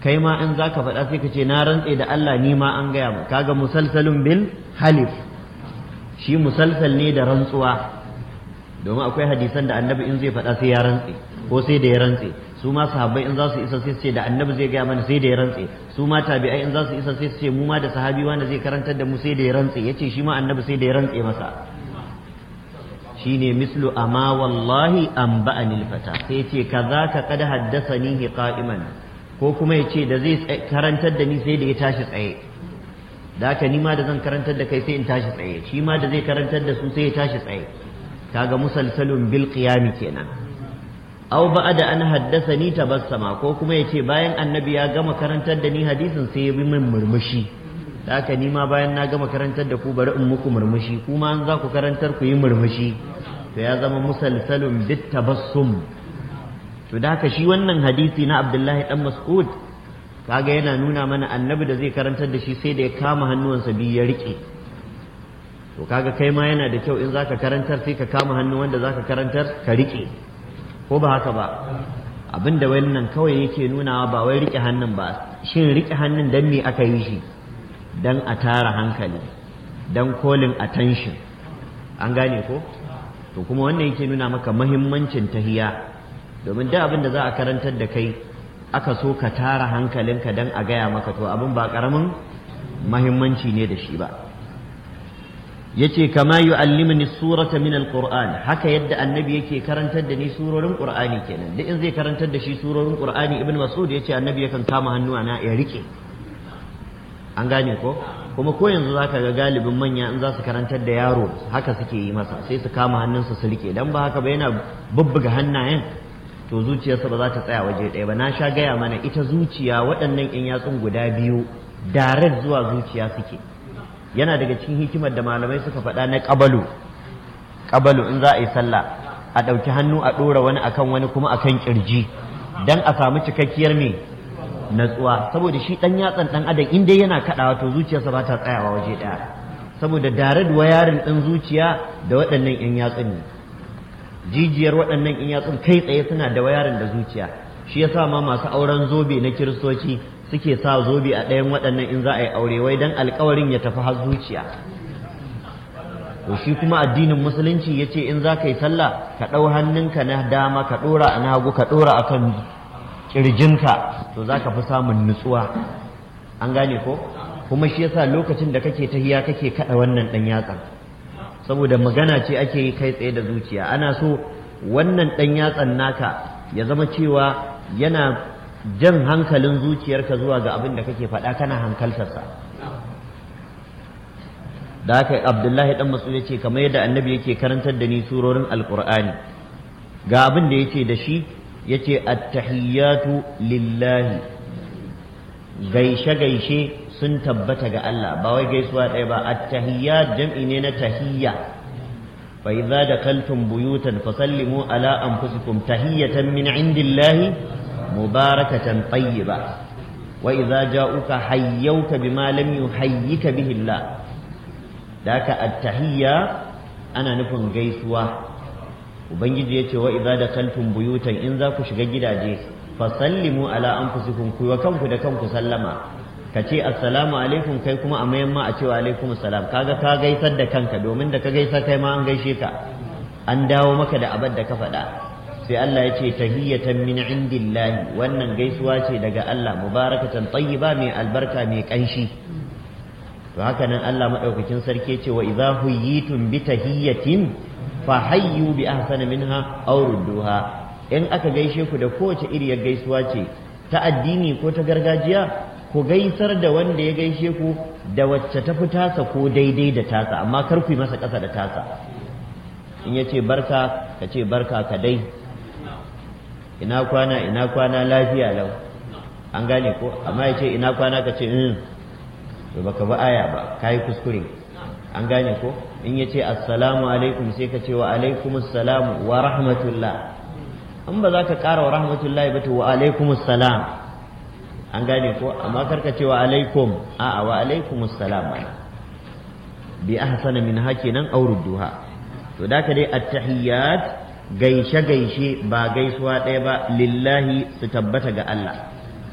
kai ma in zaka faɗa sai ka ce na rantse da Allah ni ma an gaya mu kaga musalsalun bil halif shi musalsal ne da rantsuwa domin akwai hadisan da annabi in zai faɗa sai ya rantse ko sai da ya rantse su ma sahabbai in za su isa sai su ce da annabi zai gaya mana sai da ya rantse su ma tabi'ai in za su isa sai su ce mu ma da sahabi wanda zai karantar da mu sai da ya rantse yace shi ma annabi sai da ya rantse masa shine mislu amma wallahi an ba'anil fata sai ce kazaka qad haddathani qa'iman ko kuma yace da zai karantar da ni sai da ya tashi tsaye da haka ni ma da zan karantar da kai sai in tashi tsaye shi ma da zai karantar da su sai ya tashi tsaye kaga musalsalun bil qiyami kenan aw ba'da an haddathani tabassama ko kuma yace bayan annabi ya gama karantar da ni hadisin sai ya bi min murmushi da haka ni ma bayan na gama karantar da ku bari in muku murmushi kuma an za ku karantar ku yi murmushi to ya zama musalsalun bit tabassum to da haka shi wannan hadisi na Abdullahi dan Mas'ud kaga yana nuna mana annabi da zai karantar da shi sai da ya kama hannuwansa biyu ya rike to kaga kai ma yana da kyau in zaka karantar sai ka kama hannu wanda zaka karantar ka rike ko ba haka ba abinda wannan kawai yake nunawa ba wai rike hannun ba shin rike hannun dan me aka yi shi dan a tara hankali dan calling attention an gane ko to kuma wannan yake nuna maka mahimmancin tahiya domin duk abin da za a karantar da kai aka so ka tara hankalinka dan a gaya maka to abin ba karamin mahimmanci ne da shi ba yace kama yu'allimuni surata min alquran haka yadda annabi yake karantar da ni surorin qur'ani kenan duk in zai karantar da shi surorin qur'ani ibn mas'ud yace annabi yakan kama hannuwa na ya rike an gane ko kuma ko yanzu zaka ga galibin manya in za su karantar da yaro haka suke yi masa sai su kama hannunsa su rike dan ba haka ba yana bubbuga hannayen to zuciyarsa ba za ta tsaya waje ɗaya ba na sha gaya mana ita zuciya waɗannan in yatsun guda biyu direct zuwa zuciya suke yana daga cikin hikimar da malamai suka faɗa na ƙabalu ƙabalu in za a yi sallah a ɗauki hannu a ɗora wani akan wani kuma akan ƙirji dan a samu cikakkiyar me natsuwa saboda shi ɗan yatsan ɗan adam in dai yana kaɗawa to zuciyarsa ba ta tsayawa waje ɗaya saboda direct wayarin ɗin zuciya da waɗannan 'yan yatsun ne jijiyar waɗannan 'yan yatsun kai tsaye suna da wayarin da zuciya shi yasa ma masu auren zobe na kiristoci suke sa zobe a ɗayan waɗannan in za a yi aure wai dan alkawarin ya tafi har zuciya to shi kuma addinin musulunci ya ce in za ka yi sallah ka ɗau hannunka na dama ka ɗora a hagu ka ɗora a kan ƙirjinka to za ka fi samun nutsuwa an gane ko kuma shi yasa lokacin da kake tahiya kake kaɗa wannan ɗan yatsan saboda magana ce ake yi kai tsaye da zuciya ana so wannan ɗan yatsan naka ya zama cewa yana jan hankalin zuciyarka zuwa ga abin da kake faɗa kana hankaltarsa da haka abdullahi dan masu ya ce kamar yadda annabi yake karantar da ni surorin alkur'ani ga abin da yace da shi yace attahiyatu lillahi gaishe gaishe sun tabbata ga Allah ba wai gaisuwa ɗaya ba attahiyat jam'i ne na tahiyya fa idza dakaltum buyutan fasallimu ala anfusikum tahiyatan min indillahi mubarakatan tayyiba wa idza ja'uka hayyauka bima lam yuhayyika bihi Allah daka attahiyya ana nufin gaisuwa ubangiji yace wa idza dakaltum buyutan in za ku shiga gidaje fasallimu ala anfusikum ku wa kanku da kanku sallama ka ce assalamu alaikum kai kuma a mayan ma a cewa alaikum assalam kaga ka gaisar da kanka domin da ka gaisa kai ma an gaishe ka an dawo maka da abin da ka faɗa sai Allah ya ce tahiyatan min indillahi wannan gaisuwa ce daga Allah mubarakatan tayyiba mai albarka mai kanshi to haka nan Allah madaukakin sarki ce wa idza huyitum bi tahiyatin fa hayyu bi ahsana minha aw rudduha in aka gaishe ku da kowace iriyar gaisuwa ce ta addini ko ta gargajiya ku gaisar da wanda ya gaishe ku da wacce ta fi tasa ko daidai da tasa amma kar ku yi masa ƙasa da tasa in ya ce barka ka ce barka ka dai ina kwana ina kwana lafiya lau an gane ko amma ya ce ina kwana ka ce in to baka ba aya ba ka yi kuskure an gane ko in ya ce assalamu alaikum sai ka ce wa alaikum assalamu wa rahmatullah in ba za ka ƙara wa rahmatullahi ba to wa alaikum assalam an gane ko amma karka ce wa alaikum a'a wa alaikum assalam bi ahsana min hakinan aw rudduha to da ka dai at-tahiyyat gaishe gaishe ba gaisuwa ɗaya ba lillahi su tabbata ga Allah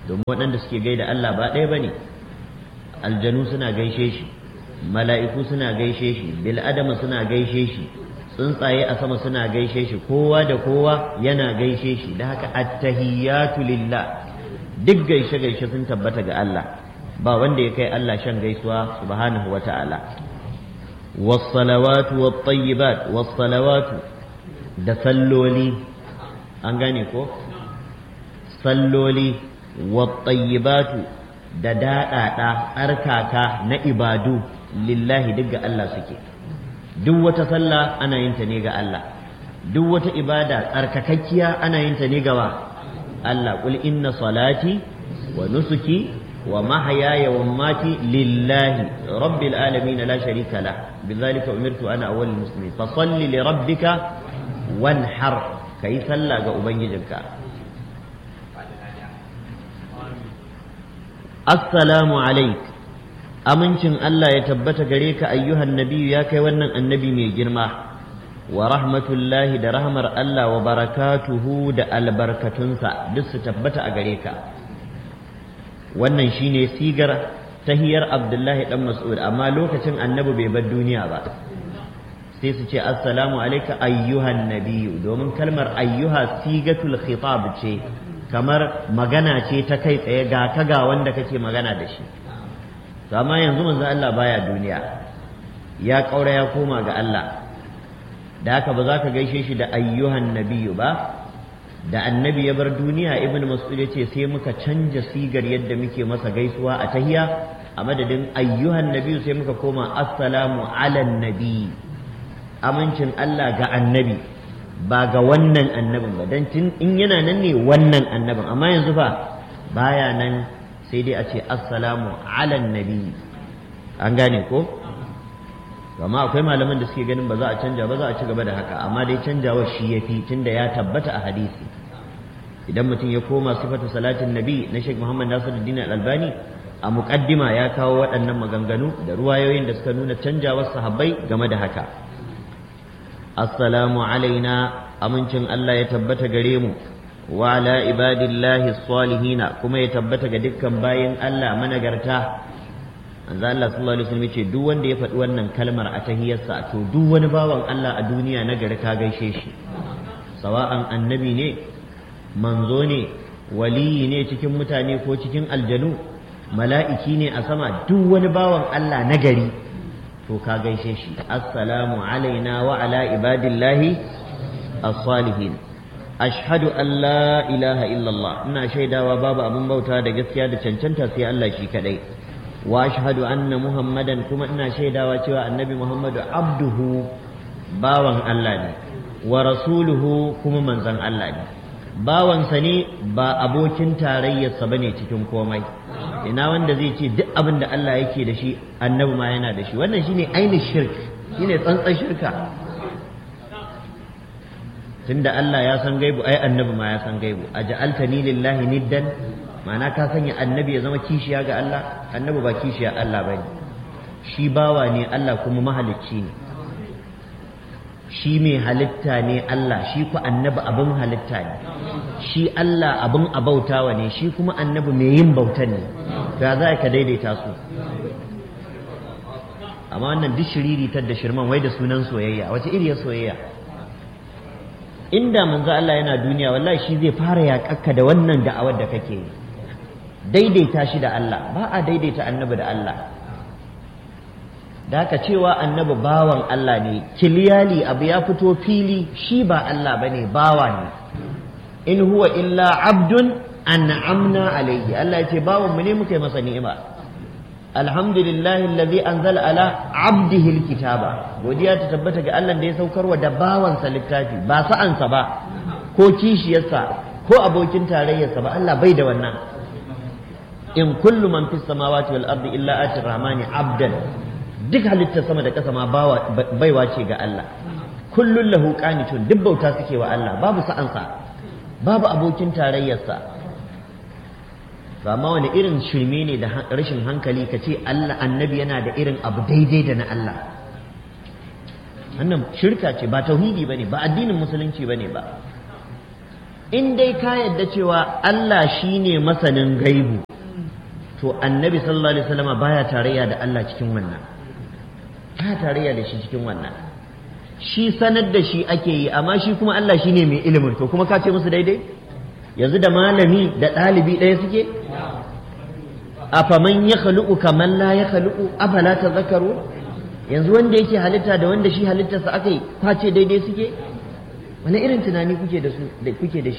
domin waɗanda suke gaida Allah ba ɗaya bane aljanu suna gaishe shi mala'iku suna gaishe shi bil adama suna gaishe shi tsuntsaye a sama suna gaishe shi kowa da kowa yana gaishe shi da haka attahiyatu lillah duk gaishe gaishe sun tabbata ga Allah ba wanda ya kai Allah shan gaisuwa subhanahu wa ta'ala wassalawatu wattayyibat wassalawatu da salloli an gane ko salloli wattayyibatu da daɗaɗa tsarkaka na ibadu lillahi duk ga Allah suke duk wata sallah ana yin ta ne ga Allah duk wata ibada tsarkakakkiya ana yin ta ne ga wa Allah qul inna salati wa nusuki wa mahyaya wa mamati lillahi rabbil alamin la sharika la bidhalika umirtu ana awwalul muslimin fa salli li rabbika wanhar kai sallah ga ubangijinka assalamu alaik amincin Allah ya tabbata gare ka ayyuhan nabiyu ya kai wannan annabi mai girma wa rahmatullahi da rahmar Allah wa barakatuhu da albarkatunsa duk su tabbata a gare ka wannan shine sigar tahiyar Abdullahi dan Mas'ud amma lokacin annabi bai bar duniya ba sai su ce assalamu alayka ayyuhan nabiyu domin kalmar ayyuha sigatul khitab ce kamar magana ce ta kai tsaye ga ka ga wanda kake magana da shi to amma yanzu manzo Allah baya duniya ya kaura ya koma ga Allah da haka ba za ka gaishe shi da ayyuhan nabiyyu ba da annabi ya bar duniya ibn mas'ud ya ce sai muka canja sigar yadda muke masa gaisuwa a tahiya a madadin ayyuhan nabiyyu sai muka koma assalamu ala nabi amincin Allah ga annabi ba ga wannan annabin ba dan tun in yana nan ne wannan annabin amma yanzu fa baya nan sai dai a ce assalamu ala nabi an gane ko amma akwai malaman da suke ganin ba za a canja ba za a ci gaba da haka amma dai canjawa shi yafi tunda ya tabbata a hadisi idan mutum ya koma sifatu salatin nabi na Sheikh Muhammad Nasiruddin Al-Albani a muqaddima ya kawo waɗannan maganganu da ruwayoyin da suka nuna canjawar sahabbai game da haka assalamu alaina amincin Allah ya tabbata gare mu wa ala ibadillahi salihina kuma ya tabbata ga dukkan bayin Allah managarta manzo Allah sallallahu alaihi wasallam ce duk wanda ya faɗi wannan kalmar a tahiyarsa to duk wani bawan Allah a duniya na gari ka gaishe shi sawa'an annabi ne manzo ne waliyi ne cikin mutane ko cikin aljanu mala'iki ne a sama duk wani bawan Allah na gari to ka gaishe shi assalamu alaina wa ala ibadillahi as-salihin ashhadu an la ilaha illallah ina shaidawa babu abin bauta da gaskiya da cancanta sai Allah shi kadai wa ashhadu anna muhammadan kuma ina shaidawa cewa annabi muhammadu abduhu bawan Allah ne wa rasuluhu kuma manzon Allah ne bawansa ne ba abokin tarayyarsa bane cikin komai ina wanda zai ce duk abin da Allah yake da shi annabi ma yana da shi wannan shine ainihin shirk shine tsantsan shirka tunda Allah ya san gaibu ai annabi ma ya san gaibu aj'altani lillahi niddan ma'ana ka sanya annabi ya zama kishiya ga Allah annabi ba kishiya Allah bane shi bawa ne Allah kuma mahalicci ne shi mai halitta ne Allah shi ku annabi abin halitta ne shi Allah abin abautawa ne shi kuma annabi mai yin bautan ne ga za ka daidaita su amma wannan duk shiriritar da shirman wai da sunan soyayya wace iriyar soyayya inda manzo Allah yana duniya wallahi shi zai fara yaƙakka da wannan da'awar da kake yi daidaita shi da Allah ba a daidaita annabi da Allah da haka cewa annabi bawan Allah ne kiliyali abu ya fito fili shi ba Allah bane bawa ne in huwa illa abdun an'amna alayhi Allah ya ce bawan mu ne muka yi masa ni'ima alhamdulillahi allazi anzala ala abdihi alkitaba godiya ta tabbata ga Allah da ya saukarwa da bawansa littafi ba sa'ansa ba ko kishiyarsa ko abokin tarayyarsa ba Allah bai da wannan in kullu man fis samawati wal ardi illa ati rahmani abdan duk halittar sama da ƙasa ma baiwa ce ga Allah kullun lahu qanitun duk bauta suke wa Allah babu sa'ansa babu abokin tarayyarsa to amma wani irin shirme ne da rashin hankali ka ce Allah annabi yana da irin abu daidai da na Allah wannan shirka ce ba tauhidi bane ba addinin musulunci bane ba in dai ka yadda cewa Allah shine masanin gaibu to annabi sallallahu alaihi wasallama baya tarayya da Allah cikin wannan baya tarayya da shi cikin wannan shi sanar da shi ake yi amma shi kuma Allah shine mai ilimin to kuma ka ce musu daidai yanzu da malami da ɗalibi ɗaya suke afaman ya khaluqu kaman la ya khaluqu afala tadhakkaru yanzu wanda yake halitta da wanda shi halittarsa aka yi kwace daidai suke wani irin tunani kuke da su da kuke da shi